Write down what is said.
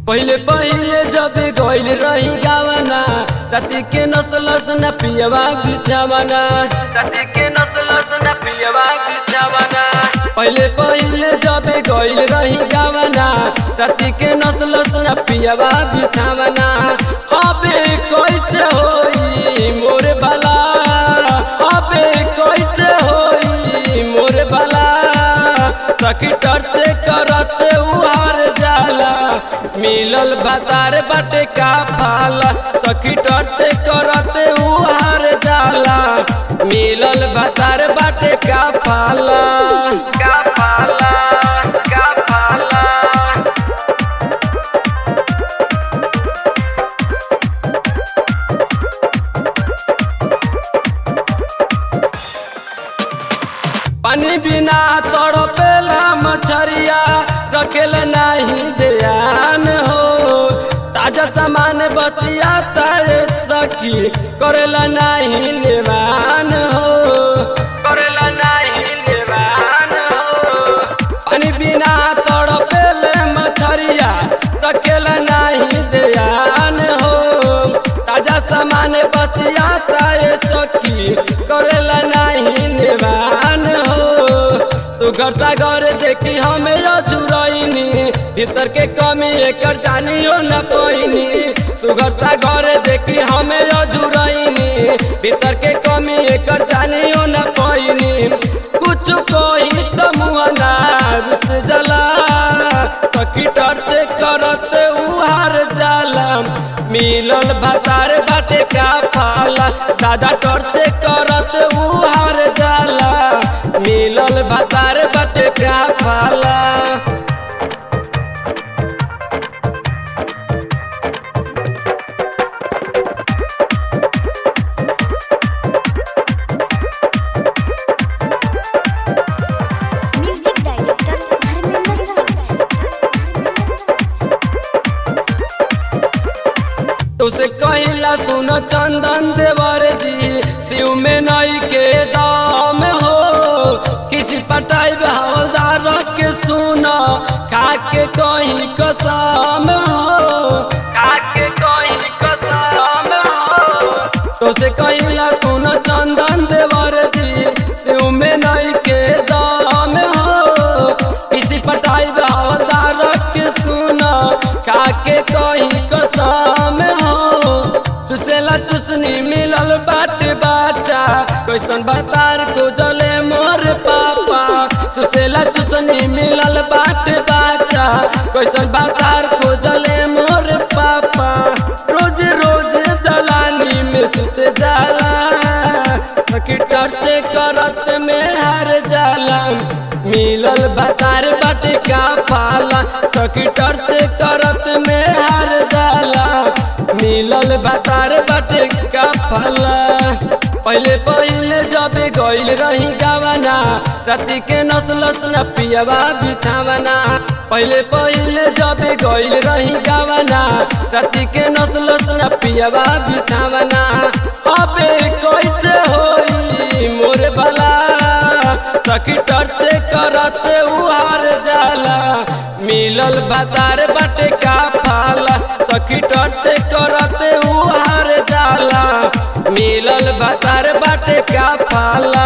पहिले पहिले जब गइल रही गावना तती के नसलस न पियवा बिछावना तती के नसलस न पियवा बिछावना पहिले पहिले जब गइल रही गावना तती के नसलस न पियवा बिछावना अबे कैसे होई मोर भला अबे कैसे होई मोर भला सखी टरते करते उहार जाला मिलल बाजार बाटे का फाला सखी टरते करते उहार जाला मिलल बाजार बाटे का फाला का फाला का फाला पानी बिना तड़पेला मछरिया रखेल नहीं ध्यान हो ताजा सामान बतिया तारे सखी करेला नहीं निवान हो करेला नहीं निवान हो पानी बिना तड़पेल मछरिया रखेल नहीं ध्यान हो ताजा सामान बतिया तारे सखी करेला नहीं निवान हो सुगर सागर देखी हमें अजुरैनी भीतर के कमी एकर जानियो न पैनी सुगर सागर देखी हमें अजुरैनी भीतर के कमी एकर जानियो न पैनी कुछ कोई तो मुअनार से जला सखी से करते उहार जाला मिलल भतार बाटे का फाला दादा टोर से करत उहार जाला मिलल भतार बाटे का फाला म्यूजिक डायरेक्टर धर्मेंद्र तुसे कहिला सुन चंदन देवर जी शिव में नई के दाम हो किसी पटाई हवलदार के सुन खा के कहीं कसम हो खा के कहीं कसम हो तुसे कहिला सुन चंदन देवर जी शिव में नई के दाम हो किसी पटाई हवलदार के सुन खा के कहीं कसम हो चुसेला चुसनी मिलल बाट बाटा कैसन बतार को जले मोर पापा चुसेला चुसनी मिलल बाट बाटा कैसन बतार को जले मोर पापा रोज रोज दलानी में सुत जाला सखी से करत में हार जाला मिलल बतार बाटे का फाला सखी से करत में हार जाला मिलल बतार बाटे का फला पहले पहले जब गइल रही गावना राति के नसलस न पियवा बिछावना पहले पहले जब गइल रही गावना राति के नसलस न पियवा बिछावना अबे कैसे होई मोर भला सखी से करते उहार जाला मिलल बाजार बाटे का फाला सखी से करते उहार जाला मिलल बाजार बाटे का फाला